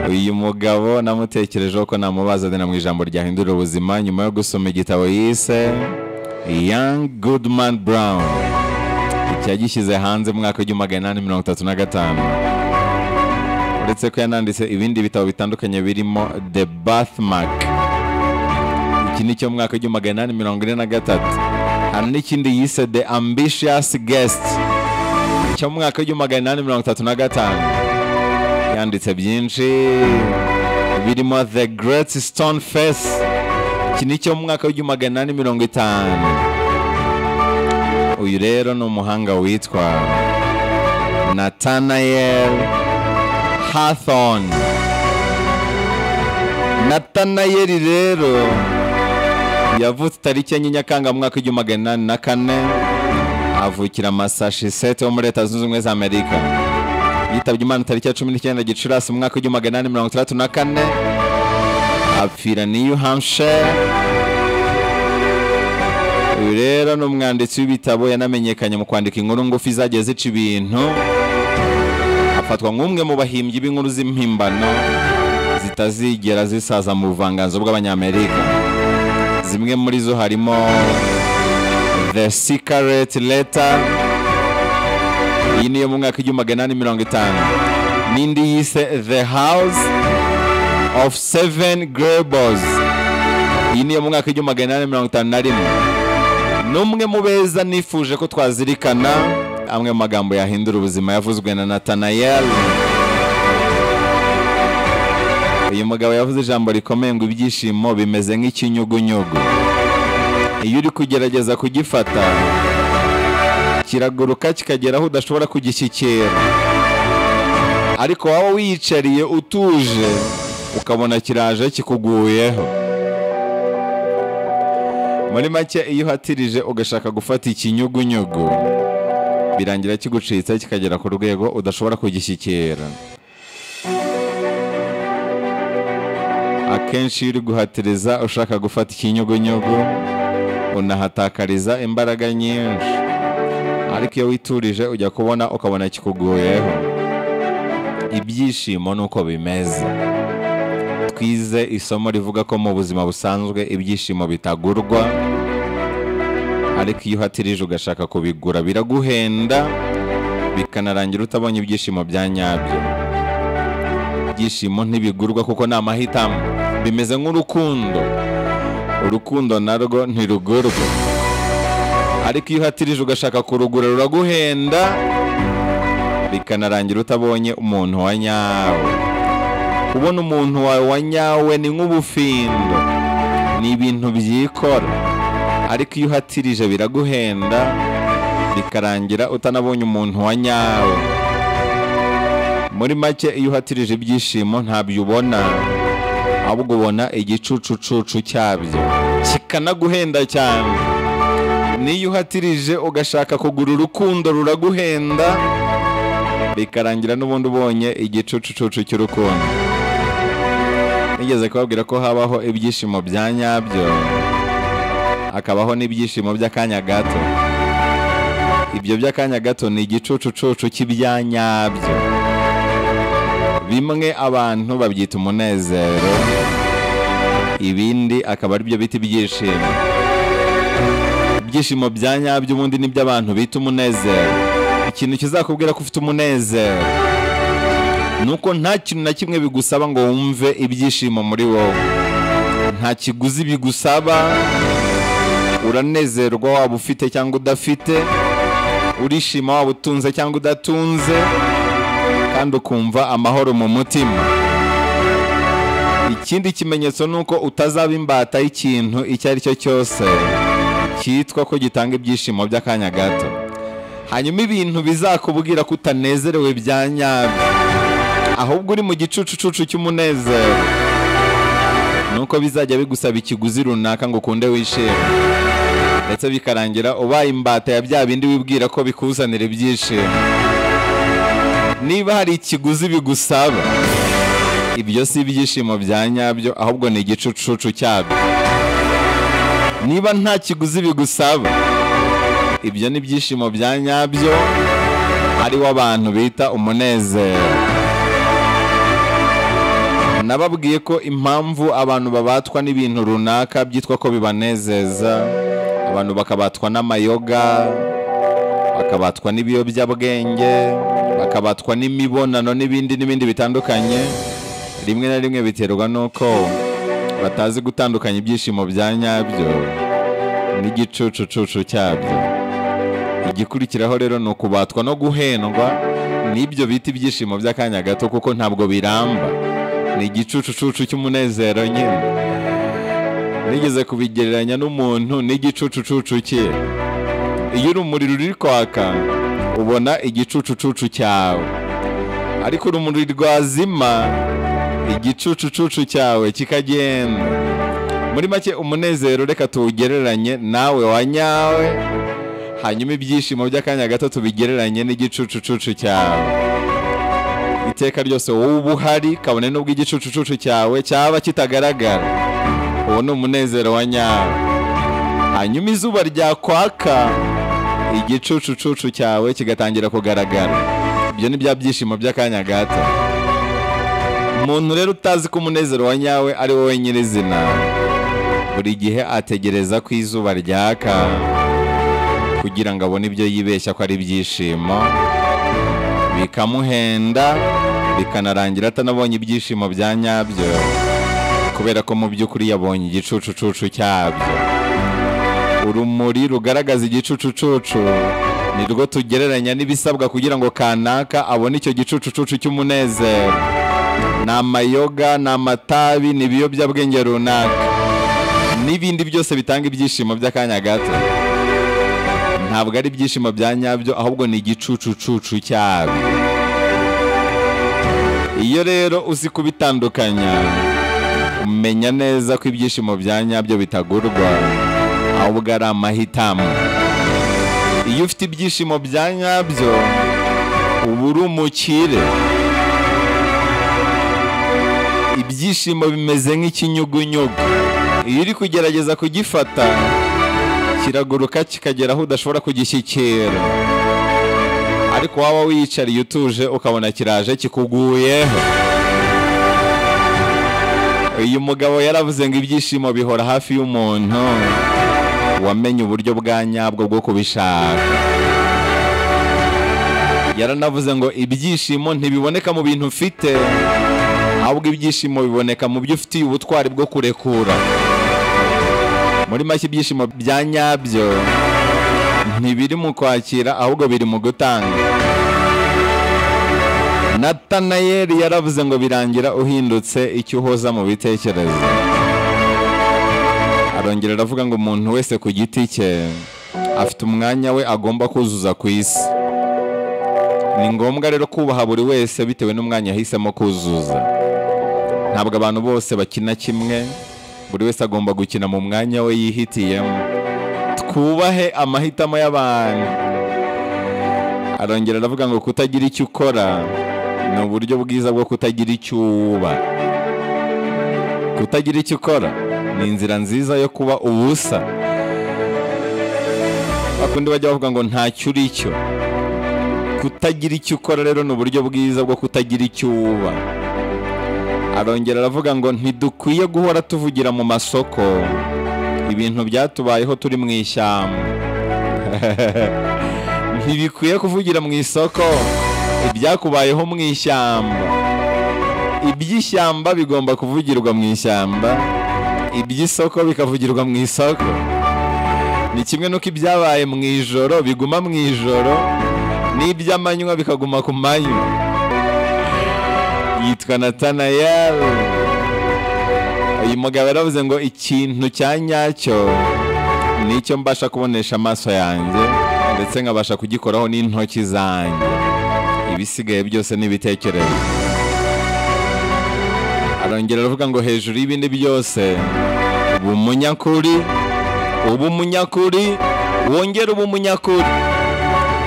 uyu mugabo namutekerejeho ko namubaza dena mu ijambo ryahindurira ubuzima nyuma yo gusoma igitabo yise young goodman brown cyagishyize hanze mu mwaka w'igihumbi magana inani mirongo itatu na gatanu uretse ko yananditse ibindi bitabo bitandukanye birimo the bathmark iki ni cyo mu mwaka w'igihumbi magana inani mirongo ine na gatatu hari n'ikindi yise the ambitious guest cyo mu mwaka w'igihumbi magana inani mirongo itatu na gatanu yanditse byinshi birimo the great stone face iki ni cyo mu mwaka w'igihumbi magana inani mirongo itanu uyu rero ni umuhanga witwa nathaniel hathorne nathaniel rero yavutse tariki ya nyakanga mu mwaka w'igihumbi magana inani na kane avukira massachusetts wo muri leta zunze ubumwe za amerika yitabye imana tariki ya cumi n'icyenda gicurasi mu mwaka w'igihumbi magana inani mirongo itandatu na kane apfira new hampshire uyu rero ni umwanditsi w'ibitabo yanamenyekanye mu kwandika inkuru ngufi zagiye zica ibintu afatwa nk'umwe mu bahimbyi b'inkuru z'impimbano zitazigera zisaza mu buvanganzo bw'abanyamerika zimwe muri zo harimo the secret letter iyi niyo mu mwaka w'igihumbi magana inani mirongo itanu n'indi yise the house of seven Gables iyi niyo mu mwaka w'igihumbi magana inani mirongo itanu na rimwe n'umwe mu beza nifuje ko twazirikana amwe mu magambo yahindura ubuzima yavuzwe na natanayel uyu mugabo yavuze ijambo rikomeye ngo ibyishimo bimeze nk'ikinyugunyugu iyo uri kugerageza kugifata kiraguruka kikagera aho udashobora kugishyikira ariko waba wiyicariye utuje ukabona kiraje kikuguyeho muri make iyo uhatirije ugashaka gufata ikinyugunyugu birangira kigucitse kikagera ku rwego udashobora kugishyikira akenshi iyo uri guhatiriza ushaka gufata ikinyugunyugu unahatakariza imbaraga nyinshi ariko iyo witurije ujya kubona ukabona kikuguyeho ibyishimo ni uko bimeze twize isomo rivuga ko mu buzima busanzwe ibyishimo bitagurwa ariko iyo uhatirije ugashaka kubigura biraguhenda bikanarangira utabonye ibyishimo bya nyabyo ibyishimo ntibigurwa kuko ni amahitamo bimeze nk'urukundo urukundo narwo ntirugurwa ariko iyo uhatirije ugashaka kurugura ruraguhenda bikanarangira utabonye umuntu wa nyawe kubona umuntu wawe wa nyawe ni nk'ubufindo ni ibintu byikora ariko iyo uhatirije biraguhenda bikarangira utanabonye umuntu wa nyawe muri make iyo uhatirije ibyishimo ntabyo ubona ahubwo ubona igicucucucu cyabyo kikanaguhenda cyane n'iyo uhatirije ugashaka kugura urukundo ruraguhenda bikarangira n'ubundi ubonye igicucucucu cy'urukundo nigeze kubabwira ko habaho ibyishimo bya nyabyo hakabaho n'ibyishimo by'akanya gato ibyo by'akanya gato ni igicucucucu cy'ibya nyabyo bimwe abantu babyita umunezero ibindi akaba ari byo bita ibyishimo ibyishimo bya nyabyo ubundi ni by'abantu bita umunezero ikintu kizakubwira ko ufite umunezero ni uko nta kintu na kimwe bigusaba ngo wumve ibyishimo muri wowe nta kiguzi bigusaba uranezerwa waba ufite cyangwa udafite urishima waba utunze cyangwa udatunze kandi ukumva amahoro mu mutima ikindi kimenyetso ni uko utazaba imbata y'ikintu icyo ari cyo cyose cyitwa ko gitanga ibyishimo by'akanya gato hanyuma ibintu bizakubwira ko utanezerewe bya nyabyo ahubwo uri mu gicucucucu cy'umunezero nuko bizajya bigusaba ikiguzi runaka ngo ukunde wishime ndetse bikarangira ubaye imbata ya bya bindi wibwira ko bikuzanira ibyishimo niba hari ikiguzi bigusaba ibyo si ibyishimo bya nyabyo ahubwo ni igicucucu cyabyo niba nta kiguzi bigusaba ibyo ni ibyishimo bya nyabyo ariwo abantu bita umunezero nababwiye ko impamvu abantu babatwa n'ibintu runaka byitwa ko bibanezeza abantu bakabatwa n'amayoga bakabatwa n'ibiyobyabwenge bakabatwa n'imibonano n'ibindi n'ibindi bitandukanye rimwe na rimwe biterwa n'uko batazi gutandukanya ibyishimo bya nyabyo n'igicucucucu cyabyo igikurikiraho rero ni ukubatwa no guhendwa n'ibyo bita ibyishimo by'akanya gato kuko ntabwo biramba ni igicucucucu cy'umunezero nyine nigeze kubigereranya n'umuntu n'igicucucucu cye iyo urumuri ruri kwaka ubona igicucucucu cyawe ariko urumuri rwazima igicucucucu cyawe kikagenda muri make umunezero reka tuwugereranye nawe wa nyawe hanyuma ibyishimo by'akanya gato tubigereranye n'igicucucucu cyawe iteka ryose wowe uba uhari kabone n'ubwo igicucucucu cyawe cyaba kitagaragara uwo ni umunezero wa nyawe hanyuma izuba ryakwaka igicucucucu cyawe kigatangira kugaragara ibyo ni bya byishimo by'akanya gato umuntu rero utazi ko umunezero wa nyawe ari wowe nyirizina buri gihe ategereza ko izuba ryaka kugira ngo abone ibyo yibeshya ko ari ibyishimo bikamuhenda bikanarangira atanabonye ibyishimo bya nyabyo kubera ko mu by'ukuri yabonye igicucucucu cyabyo urumuri rugaragaza igicucucucu ni rwo tugereranya n'ibisabwa kugira ngo kanaka abone icyo gicucucucu cy'umunezero ni amayoga ni amatabi ni ibiyobyabwenge runaka n'ibindi byose bitanga ibyishimo by'akanya gato ntabwo ari ibyishimo bya nyabyo ahubwo ni igicucucucu cyabyo iyo rero uzi kubitandukanya umenya neza ko ibyishimo bya nyabyo bitagurwa ahubwo ari amahitamo iyo ufite ibyishimo bya nyabyo uba uri umukire ibyishimo bimeze nk'ikinyugunyugu iyo uri kugerageza kugifata kiraguruka kikagera aho udashobora kugishyikira ariko waba wiyicariye utuje ukabona kiraje kikuguyeho uyu mugabo yaravuze ngo ibyishimo bihora hafi y'umuntu wamenye uburyo bwa nyabwo bwo kubishaka yaranavuze ngo ibyishimo ntibiboneka mu bintu ufite ahubwo ibyishimo biboneka mu byo ufitiye ubutwari bwo kurekura muri make ibyishimo bya nyabyo ntibiri mu kwakira ahubwo biri mu gutanga natanayeli yaravuze ngo birangira uhindutse icyo uhoza mu bitekerezo arongera aravuga ngo umuntu wese ku giti cye afite umwanya we agomba kuzuza ku isi ni ngombwa rero kubaha buri wese bitewe n'umwanya yahisemo kuzuza ntabwo abantu bose bakina kimwe buri wese agomba gukina mu mwanya we yihitiyemo twubahe amahitamo y'abantu arongera aravuga ngo kutagira icyo ukora ni uburyo bwiza bwo kutagira icyo uba kutagira icyo ukora ni inzira nziza yo kuba ubusa bakundi bajya bavuga ngo ntacyo uri cyo kutagira icyo ukora rero ni uburyo bwiza bwo kutagira icyo uba arongera aravuga ngo ntidukwiye guhora tuvugira mu masoko ibintu byatubayeho turi mu ishyamba ntibikwiye kuvugira mu isoko ibyakubayeho mu ishyamba iby'ishyamba bigomba kuvugirwa mu ishyamba iby'isoko bikavugirwa mu isoko ni kimwe n'uko ibyabaye mu ijoro biguma mu ijoro n'iby'amanywa bikaguma ku manywa yitwa Natanayel uyu mugabo yaravuze ngo ikintu cya nyacyo ni icyo mbasha kubonesha amaso yanjye ndetse nkabasha kugikoraho n'intoki zanjye ibisigaye byose ni ibitekerezo arongera aravuga ngo hejuru y'ibindi byose uba umunyakuri uba umunyakuri wongere uba umunyakuri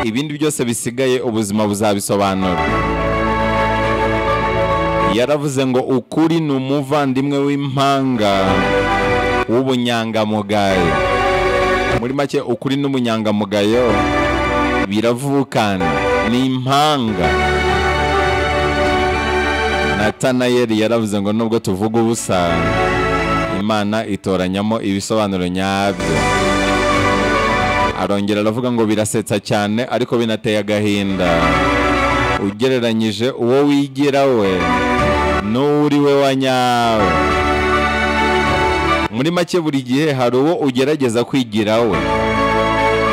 ibindi byose bisigaye ubuzima buzabisobanura yaravuze ngo ukuri ni umuvandimwe w'impanga w'ubunyangamugayo muri make ukuri n'ubunyangamugayo biravukana ni impanga na natanayeli yaravuze ngo nubwo tuvuga ubusa imana itoranyamo ibisobanuro nyabyo arongera aravuga ngo birasetsa cyane ariko binateye agahinda ugereranyije uwo wigira we n'uwo uri we wa nyawe muri make buri gihe hari uwo ugerageza kwigira we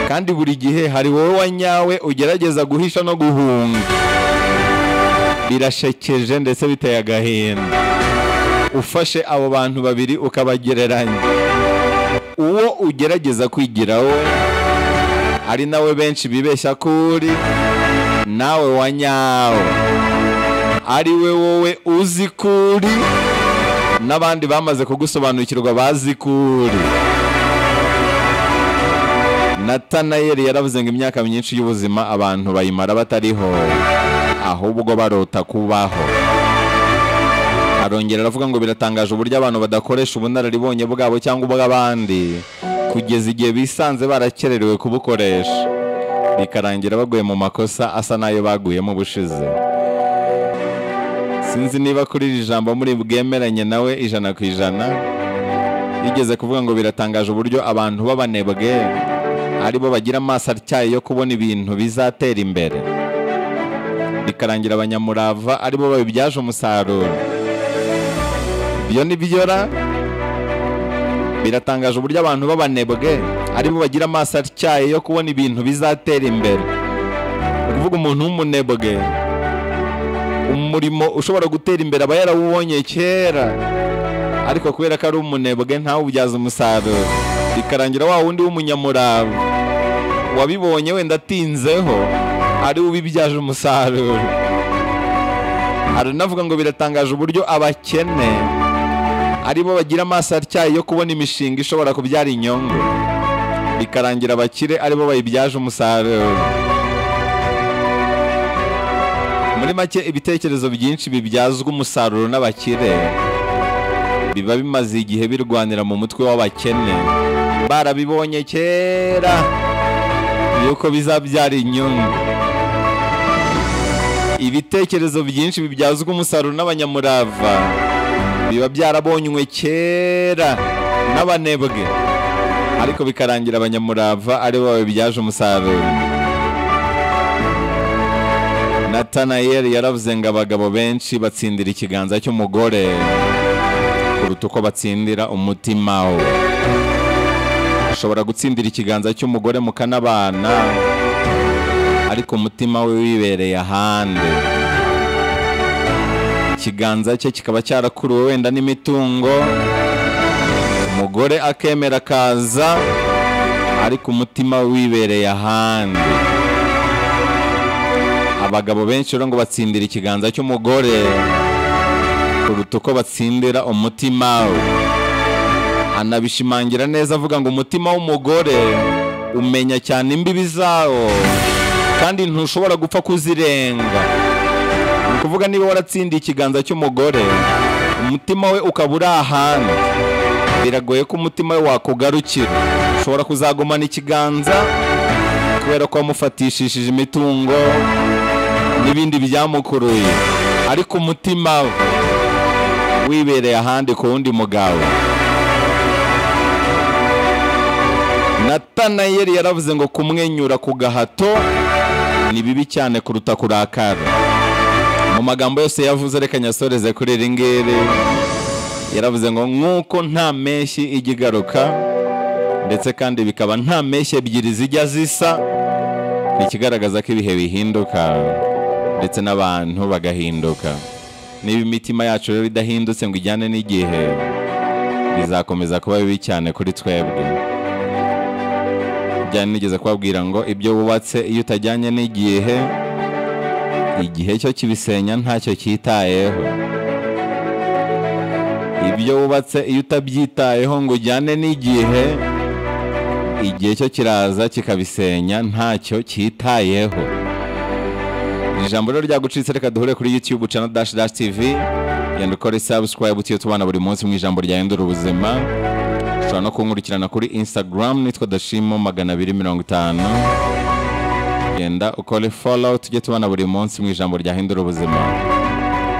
kandi buri gihe hari wowe wa nyawe ugerageza guhisha no guhunga birashekeje ndetse biteye agahinda ufashe abo bantu babiri ukabagereranya uwo ugerageza kwigira we ari nawe benshi bibeshya ko uri nawe wa nyawe ari we wowe uzi ko uri n'abandi bamaze kugusobanukirwa bazi ko uri natanayeli yaravuze ngo imyaka myinshi y'ubuzima abantu bayimara batariho ahubwo barota kubaho arongera aravuga ngo biratangaje uburyo abantu badakoresha ubunararibonye bwabo cyangwa ubw'abandi kugeza igihe bisanze barakererewe kubukoresha bikarangira baguye mu makosa asa n'ayo baguyemo ubushize sinzi niba kuri iri jambo muri bwemeranye nawe ijana ku ijana yigeze kuvuga ngo biratangaje uburyo abantu b'abanebwe aribo bagira amaso atyaye yo kubona ibintu bizatera imbere bikarangira abanyamurava aribo babibyaje umusaruro ibyo ni byora biratangaje uburyo abantu b'abanebwe aribo bagira amaso atyaye yo kubona ibintu bizatera imbere ni ukuvuga umuntu w'umunebwe umurimo ushobora gutera imbere aba yarawubonye kera ariko kubera ko ari umunebwe ntawubyaze umusaruro bikarangira wa wundi w'umunyamurava wabibonye wenda atinzeho ari we ubibyaje umusaruro aranavuga ngo biratangaje uburyo abakene aribo bagira amaso atyaye yo kubona imishinga ishobora kubyara inyungu bikarangira abakire aribo bayibyaje umusaruro muri make ibitekerezo byinshi bibyazwa umusaruro n'abakire biba bimaze igihe birwanira mu mutwe w'abakene barabibonye kera yuko bizabyara inyungu ibitekerezo byinshi bibyazwa umusaruro n'abanyamurava biba byarabonywe kera n'abanebwe ariko bikarangira abanyamurava aribo babibyaje umusaruro natanayeli yaravuze ngo abagabo benshi batsindira ikiganza cy'umugore kuruta uko batsindira umutima we ushobora gutsindira ikiganza cy'umugore mukanabana ariko umutima we wibereye ahandi ikiganza cye kikaba cyarakuruwe wenda n'imitungo umugore akemera akaza ariko umutima we wibereye ahandi abagabo benshi rero ngo batsindira ikiganza cy'umugore kuruta uko batsindira umutima we anabishimangira neza avuga ngo umutima w'umugore umenya cyane imbibi zawo kandi ntushobora gupfa kuzirenga ni ukuvuga niba waratsindiye ikiganza cy'umugore umutima we ukaba uri ahandi biragoye ko umutima we wakugarukira ushobora kuzagumana ikiganza kubera ko wamufatishishije imitungo n'ibindi byamukuruye ariko umutima we wibereye ahandi ku wundi mugabo natanayeli yaravuze ngo kumwenyura ku gahato ni bibi cyane kuruta kurakara mu magambo yose yavuze reka nyasoreze kuri iri ngiri yaravuze ngo nk'uko nta mpeshyi ijya igaruka ndetse kandi bikaba nta mpeshyi ebyiri zijya zisa ni ikigaragaza ko ibihe bihinduka ndetse n'abantu bagahinduka niba imitima yacu rero idahindutse ngo ijyane n'igihe bizakomeza kuba bibi cyane kuri twebwe byari nigeze kubabwira ngo ibyo wubatse iyo utajyanye n'igihe igihe cyo kibisenya ntacyo cyitayeho ibyo wubatse iyo utabyitayeho ngo ujyane n'igihe igihe cyo kiraza kikabisenya ntacyo cyitayeho ijambo rero ryagucitse reka duhure kuri youtube channel dash dash tv genda ukore subscribe utiyo tubana buri munsi mu ijambo ryahindura ubuzima ushobora no kunkurikirana kuri instagram nitwa dashimo magana abiri mirongo itanu genda ukore follow tujye tubana buri munsi mu ijambo ryahindura ubuzima